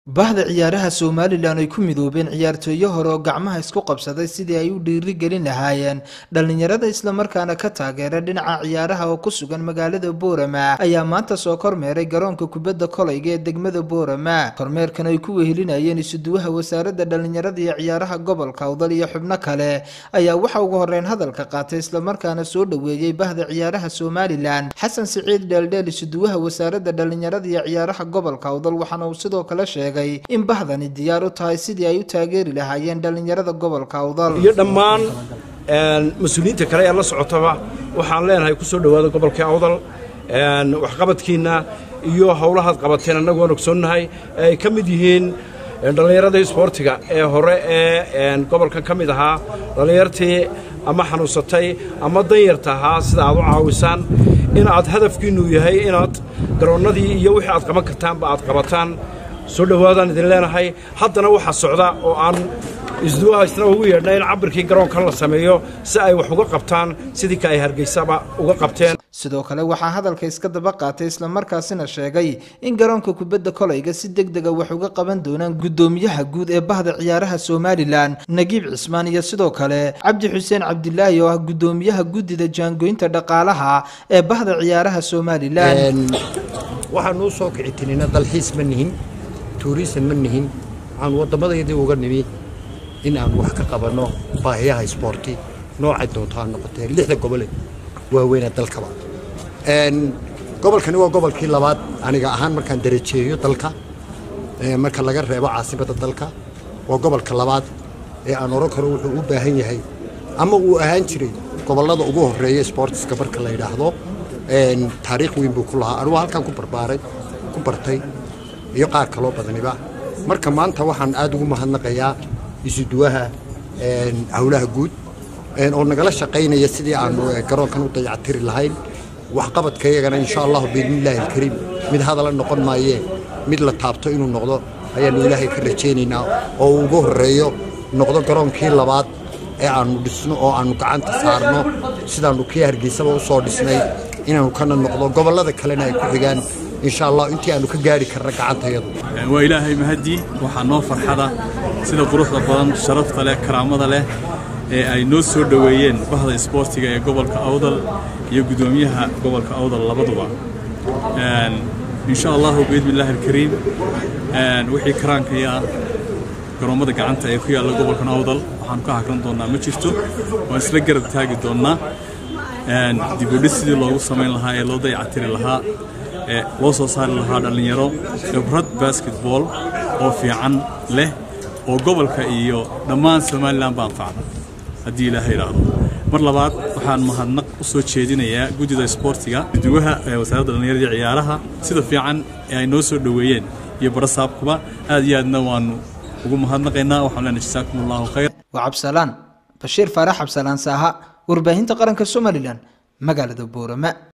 bahda ciyaaraha somalilan ay ku midoobeen ciyaartooyo hore oo gacmaha isku qabsaday sidii ay u dhiiri gelin lahaayeen dhallinyarada islamarkaana ka taageera dhinaca ciyaaraha oo ku sugan magaalada boorama ayaa maanta soo kormeeray garoonka kubadda kolayga ee degmada boorama kormeerkan ay ku wehelinayeen isuduwaha wasaaradda dhallinyarada iyo ciyaaraha gobolka awdal iyo xubno kale ayaa waxa ugu horeyn hadalka qaatay islamarkaana soo dhoweeyey bahda ciyaaraha somalilan xasan siciid dheeldheel isuduwaha wasaaradda dhallinyarada iyo ciyaaraha gobolka awdal waxaana uu sidoo kale sheegay in bahdani diyaar u tahay sidii ay u taageeri lahaayeen dhallinyarada gobolka awdal iyo dhammaan mas-uuliyiinta kale ee la socotaba waxaan leenahay ku soo dhowaada gobolka awdal waxqabadkiinna iyo howlahaad qabateen annagu waan ogsoonnahay ay ka mid yihiin dhallinyarada isboortiga ee hore ee gobolkan ka mid ahaa dhallinyartii ama xanuunsatay ama danyarta ahaa sida aad u caawisaan in aad hadafkiinnu yahay inaad garoonnadii iyo wixii aad qaban kartaanba aad qabataan soo dhowaadaan idin leenahay haddana waxaa socda oo aan isduwaha isna ugu yeedhna in cabirkii garoonkan la sameeyo si ay wax uga qabtaan sidii ka ay hargeysaba uga qabteen sidoo kale waxaa hadalka iska daba qaatay islamarkaasina sheegay in garoonka kubadda kolayga si deg dega wax uga qaban doonaan guddoomiyaha guud ee bahda ciyaaraha somalilan nagiib cismaan iyo sidoo kale cabdi xuseen cabdilaahi oo ah guddoomiyaha guddida jaangoynta dhaqaalaha ee bahda ciyaaraha somalilan waxaanuu soo kici tirina dalxiis ma nihin tuurisan ma nihin waxaan waddammadaydii uga nimi in aan wax ka qabanno baahiyaha isboorti noocay doonto ha noqotee lixda gobole waaweynaa dalkaba gobolkani waa gobolkii labaad aniga ahaan markaan darajeeyo dalka marka laga reebo caasimadda dalka waa gobolka labaad ee aan oran karo wuxuu u baahan yahay ama uu ahaan jiray gobollada ugu horreeya isboortiska marka la yidhaahdo taariikh weyn buu ku lahaa anugu halkaan ku barbaaray ku bartay iyo qaar kaloo badaniba marka maanta waxaan aad ugu mahadnaqayaa isuduwaha howlaha guud oo nagala shaqaynaya sidii aanu garoonkan u dayactiri lahayn waxqabadka iyagana insha allahu biidnillaahi alkariim mid hadala noqon maayee mid la taabto inuu noqdo ayaannu ilaahay ka rajaynaynaa oo uu ugu horreeyo noqdo garoonkii labaad ee aannu dhisno oo aannu gacanta saarno sidaannu kii hargeysaba u soo dhisnay inaannu kana noqdo gobollada kalena ay ku xigaan insha allah intii aanu ka gaari karna gacantayadu waa ilaahay mahadii waxaa noo farxada sida quruxda badan sharafta leh karaamada leh ee ay noo soo dhoweeyeen bahda isboortiga ee gobolka awdal iyo guddoomiyaha gobolka awdal labaduba insha allahu biidnillaahi alkariim wixii karaankaya ah garoommada gacanta ee ku yaalla gobolkan awdal waxaanu ka hakran doonnaa ma jirto waan isla garab taagi doonnaa dibudhis sidii loogu samayn lahaa ee loo dayactiri lahaa ee loo soo saari lahaa dhallinyaro khibrad basketball oo fiican leh oo gobolka iyo dhammaan somalilan ba anfacda haddii ilaaha idhaahdo mar labaad waxaan mahadnaq u soo jeedinayaa guddida isboortiga guduwaha ee wasaaradda dhallinyarada ciyaaraha sida fiican ee ay noo soo dhoweeyeen iyo barasaabkuba aad iyo aadna waanu ugu mahadnaqaynaa waxaan leenahay jasaakum allahu khayr waa cabsalaan bashiir faarax cabsalaan saaha warbaahinta qaranka somalilan magaalada boorama